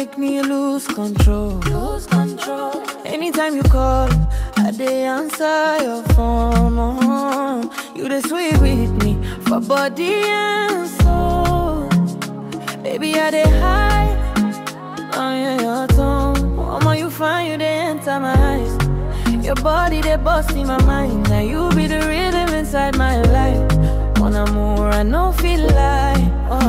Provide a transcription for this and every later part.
make me lose control. Lose control. Anytime you call, I dey answer your phone. oh. You the sweet with me for body and soul. Baby, I dey high on your, your tongue. Mama, you find you dey enter my eyes. Your body they bust in my mind. Now you be the rhythm inside my life. Mon amour, I no feel like.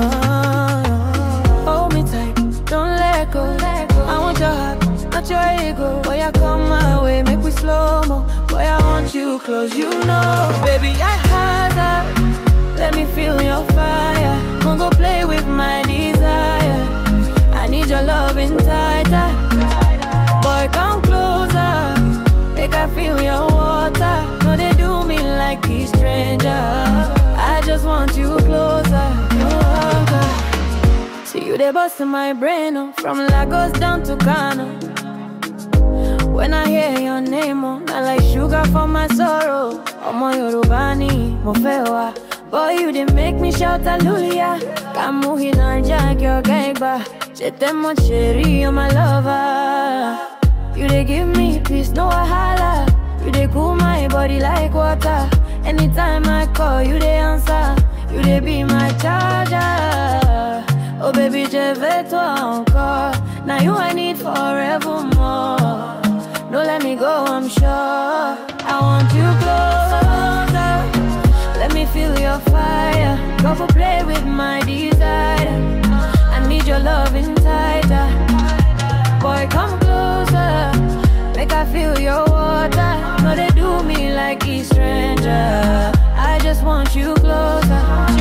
Oh, hold me tight, don't let go. I want your heart, not your ego. Boy, I come my way, make we slow mo. Boy, I want you close, you know, baby, I had that. Let me feel your fire. Come go play with my desire. I need your loving tighter. Boy, come closer. Make I feel your water. No, they do me like a stranger. I just want you closer. closer. See you, they bust in my brain. Oh, from Lagos down to Ghana. When I hear your name, oh, not like sugar for my sorrow. Ọmọ Yorùbá ni mo fẹ́ wá. Boy, you dey make me shout hallelujah. Kamuhi Naija kí ọ̀gá ìgbà. Ṣé tẹ́ mo ṣe rí you my lover? You dey give me peace, no wahala. You dey cool my body like water. Anytime I call, you dey answer. You dey be my charger. Oh baby, je vais toi encore. Now you I need forevermore. No let me go, I'm sure. I want you closer. Let me feel your fire. Go for play with my desire. I need your loving tighter. Boy, come closer. Make I feel your water. No, they do me like a stranger. I just want you closer.